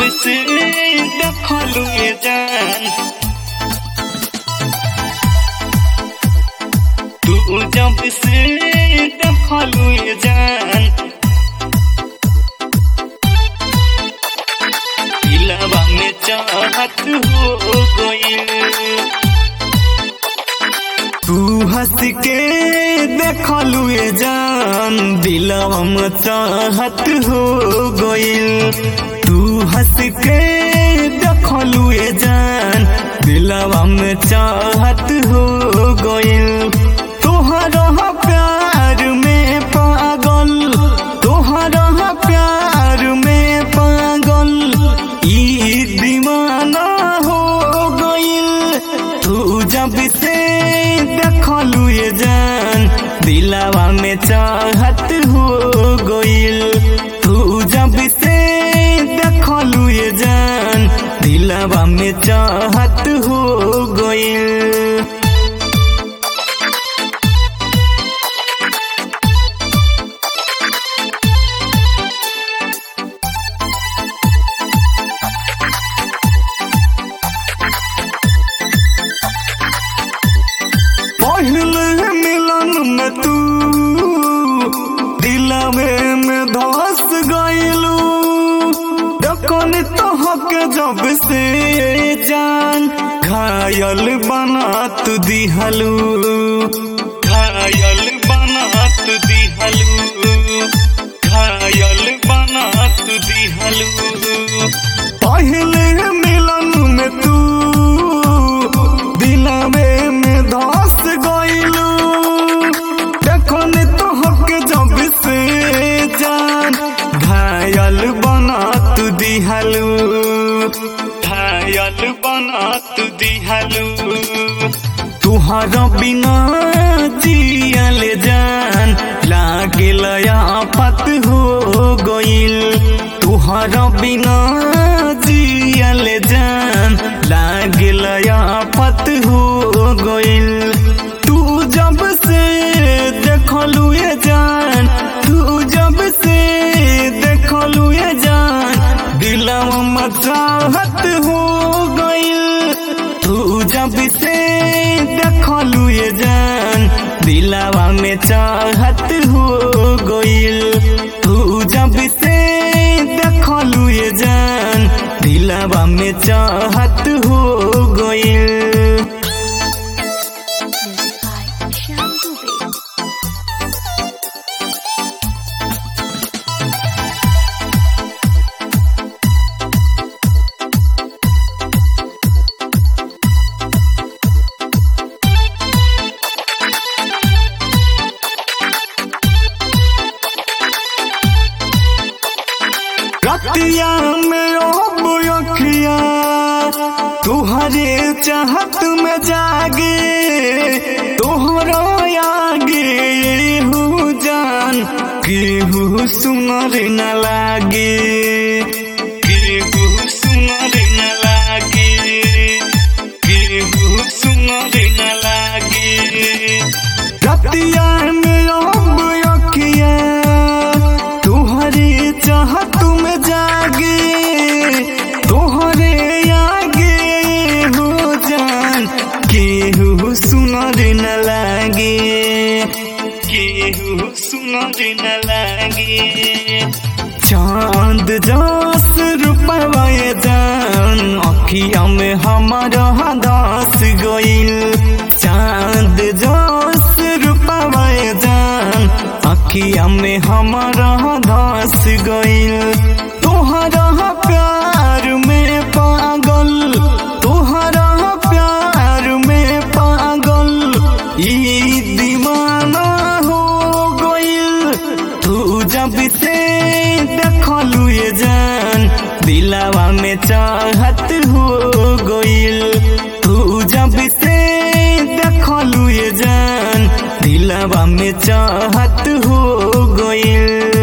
से देखलू ये जान तू जब से देखलू ये जान दिलवा में चाहत हो गई तू हंस के देखलू ये जान दिलवा में चाहत हो गइल तू हंस के देखलू ये जान दिलवा में चाहत हो गइल तोहरा प्यार में पागल तोहरा प्यार में पागल ई दीवाना हो गइल तू जब से देखलू ये जान दिलावा में चाहत हो गइल तू जब से देखलू ये जान दिलावा में चाहत हो गइल पहले मिलन में तू दिलवे में धस गइलू डकन तोहके जब से जान घायल बना तू दिहलू घायल बना तू दिहलू घायल बना तू दिहलू पहले मिलन में तू दिलवे में धस गइलू देखन तोहके जब से जान घायल बना तू दिहलू घायल बना तू दिहलू तुहरा बिना जियल जान लागल आफत हो गइल तुहरा बिना जियल जान लागल आफत हो गइल तू जब से देखलू ये जान तू जब से देखलू ये जान दिलवा में चाहत हो गइल तू जब से देखलू ये जान दिलवा में चाहत हो गइल तू जब से देखलू ये जान दिलवा में चाहत हो गइल Music by Shyam Dubey. रतिया में अब अखिया तुहरे चाहत में जागे तोहरा आगे हो जान केहू सुनर न लागे केहू सुनर न लागे केहू सुनर न लागे रतिया में अब अखिया तुहरे चाहत में जागे तोहरे आगे हो जान केहू सुनर न लागे केहू सुनर न लागे चांद जस रूपवा ये जान अखिया में हमारा दास गइल चांद जस रूपवा ये जान अखिया में हमारा दास गइल तोहरा प्यार में पागल तोहरा प्यार में पागल ई दीवाना हो गइल तू जब से देखलू ये जान दिलावा में चाहत हो गइल तू जब से देखलू ये जान दिलावा में चाहत हो गइल